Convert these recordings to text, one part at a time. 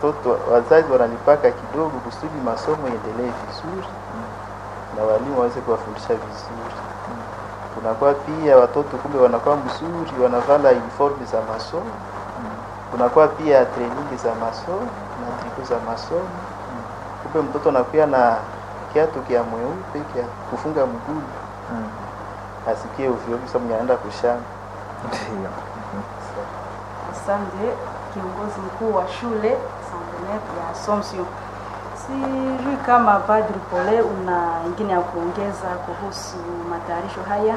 watoto wazazi wanalipaka kidogo kusudi masomo iendelee vizuri na walimu waweze kuwafundisha vizuri. Kunakuwa pia watoto kumbe wanakuwa mzuri, wanavala uniform za masomo. Kunakuwa pia training za masomo na triko za masomo. Kumbe mtoto anakuwa na kiatu kia mweupe kia kufunga mguu asikie ovyo ovyo, sababu anaenda kushamba. Ndio. Asante kiongozi mkuu wa shule Santenet ya Assumption. Sijui kama Padri Pole una ingine ya kuongeza kuhusu matayarisho haya.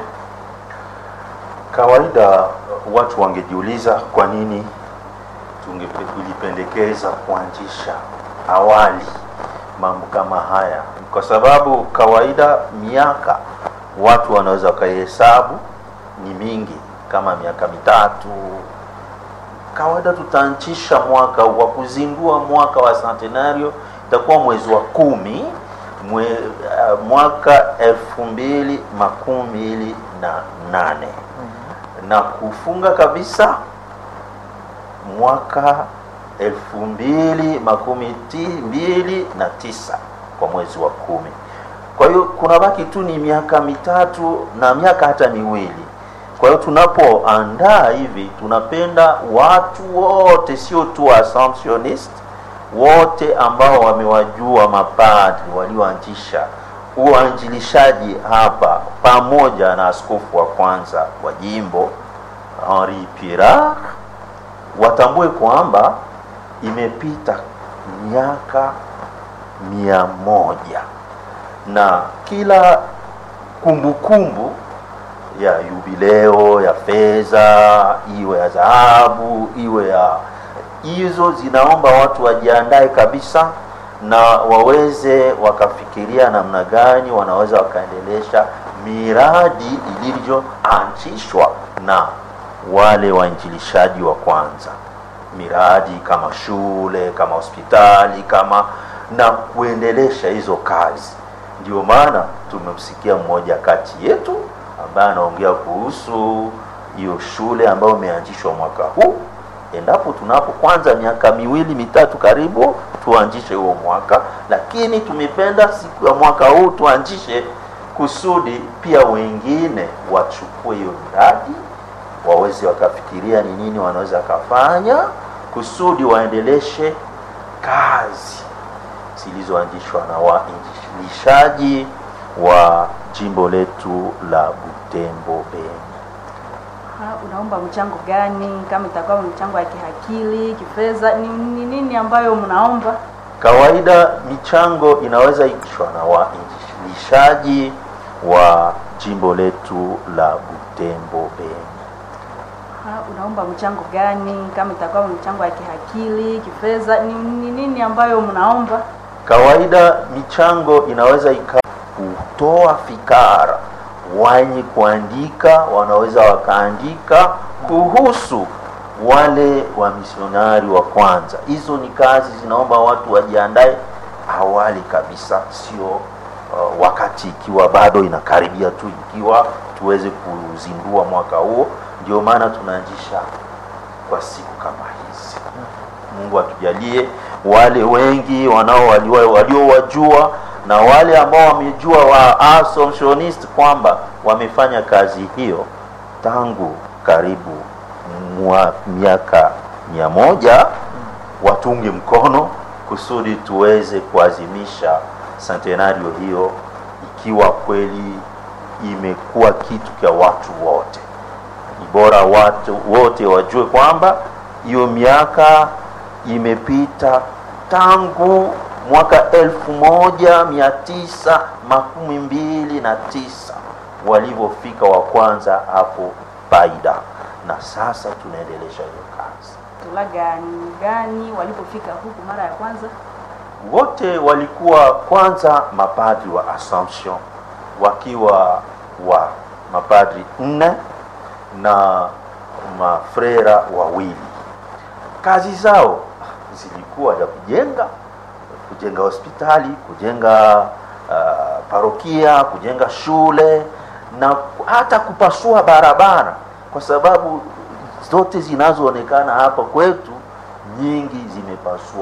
Kawaida watu wangejiuliza kwa nini tungepe- tulipendekeza kuanzisha awali mambo kama haya, kwa sababu kawaida miaka watu wanaweza wakaihesabu ni mingi, kama miaka mitatu. Kawaida tutaanzisha mwaka wa kuzindua mwaka wa centenario itakuwa mwezi wa kumi mwe, uh, mwaka elfu mbili makumi mbili na nane na kufunga kabisa mwaka elfu mbili makumi ti- mbili na tisa kwa mwezi wa kumi. Kwa hiyo kuna baki tu ni miaka mitatu na miaka hata miwili. Kwa hiyo tunapoandaa hivi, tunapenda watu wote, sio tu Assumptionist, wote ambao wamewajua mapadri walioanzisha uanjilishaji hapa pamoja na askofu wa kwanza wa jimbo Henri Pirard watambue kwamba imepita miaka mia moja na kila kumbukumbu ya yubileo ya fedha iwe ya dhahabu iwe ya hizo zinaomba watu wajiandae kabisa na waweze wakafikiria namna gani wanaweza wakaendelesha miradi ilivyoanzishwa na wale wainjilishaji wa kwanza miradi kama shule kama hospitali kama na kuendelesha hizo kazi ndio maana tumemsikia mmoja kati yetu ambaye anaongea kuhusu hiyo shule ambayo imeanzishwa mwaka huu endapo tunapo kwanza miaka miwili mitatu karibu tuanzishe huo mwaka lakini tumependa siku ya mwaka huu tuanzishe kusudi pia wengine wachukue hiyo miradi waweze wakafikiria ni nini wanaweza wakafanya kusudi waendeleshe kazi zilizoanzishwa na wainjilishaji wa jimbo letu la Butembo Beni. Ha, unaomba mchango gani? Kama itakuwa mchango ya kihakili, kifedha, ni ni nini ambayo mnaomba? Kawaida michango inaweza ikishwa na wainjilishaji wa jimbo letu la Butembo Beni. Ha, unaomba mchango gani? Kama itakuwa mchango ya kihakili, kifedha, ni ni nini ambayo mnaomba? Kawaida michango inaweza ika kutoa fikara, wenye kuandika wanaweza wakaandika kuhusu wale wa misionari wa kwanza. Hizo ni kazi zinaomba watu wajiandae awali kabisa, sio uh, wakati ikiwa bado inakaribia tu, ikiwa tuweze kuzindua mwaka huo. Ndio maana tunaanzisha kwa siku kama hizi. Mungu atujalie wale wengi wanao walio- waliowajua na wale ambao wamejua wa Assumptionist kwamba wamefanya kazi hiyo tangu karibu mwa miaka mia moja watunge mkono kusudi tuweze kuazimisha centenario hiyo ikiwa kweli imekuwa kitu cha watu wote ni bora watu wote wajue kwamba hiyo miaka imepita tangu mwaka elfu moja mia tisa makumi mbili na tisa walivyofika wa kwanza hapo Baida, na sasa tunaendelesha hiyo kazi. Tula gani gani walipofika huku mara ya kwanza? Wote walikuwa kwanza mapadri wa Assumption wakiwa wa mapadri nne na mafrera wawili. Kazi zao zilikuwa ya kujenga kujenga hospitali, kujenga uh, parokia, kujenga shule na hata kupasua barabara, kwa sababu zote zinazoonekana hapa kwetu nyingi zimepasua